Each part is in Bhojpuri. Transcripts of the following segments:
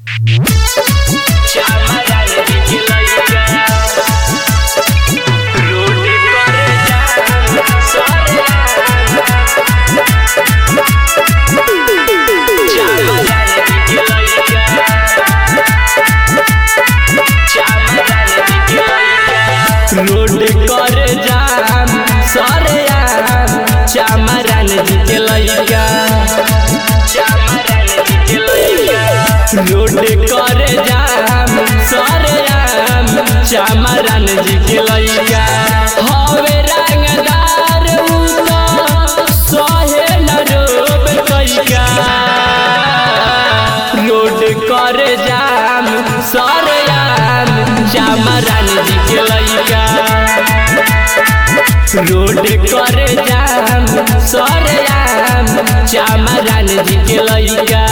रोड कर जाम सरे आम चामरान जी के लइका रोड कर जाम सरे आम चामरान जी के लइका हवे रंगदार उ तो सहे न रोब कैका रोड कर जाम सरे आम चामरान जी के लइका रोड कर जाम सरे आम चामरान जी के लइका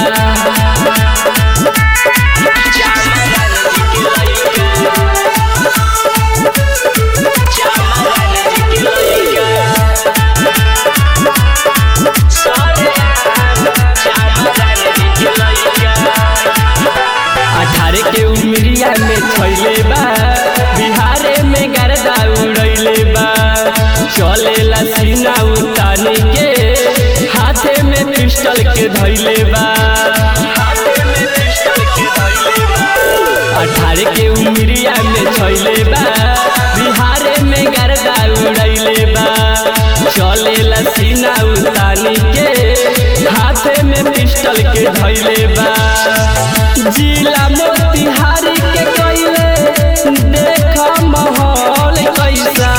अठारह के उमरिया में छैले बा बिहारे में गर्दा उड़ैले बा चलेला सीना उताने के हाथे में पिस्टल के धैले बा अठारह के उमरिया में छैले बा बिहारे में गर्दा उड़ैले बा चलेला सीना उताने के हाथे में पिस्टल के धैले बा जिला मोतिहारी के कइले देख माहौल कैसा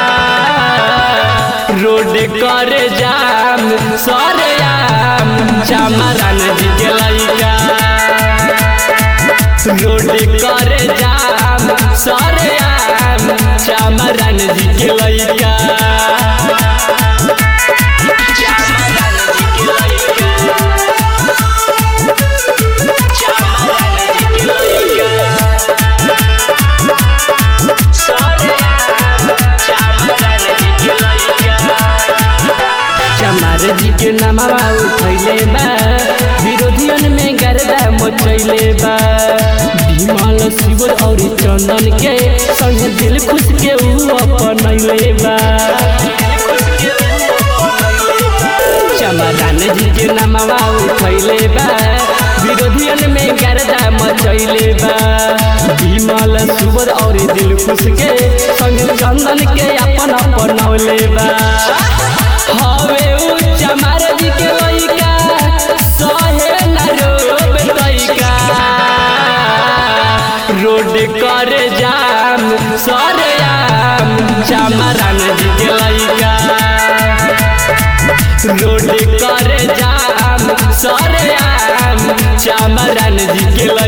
रोड कर जाम सरे आम चामरान जी के लइका रोड कर जाम सरे आम चामरान जी के लइका चमार जी के नामवा उठैले बा विरोधियन में गर्दा मचैले बा विमल शिवर और चंदन के संग दिल खुश के ऊ अपनैले बा चमरान जी के नामवा उठैले बा विरोधियन में गर्दा मचैले बा विमल सुबर और दिल खुश के संग चंदन के अपन अपनौले बा हवे उ चमार जी के लइका सहे न रोब तइका रोड कर जाम सरे आम चमरान जी के लइका रोड कर जाम सरे आम चमरान जी के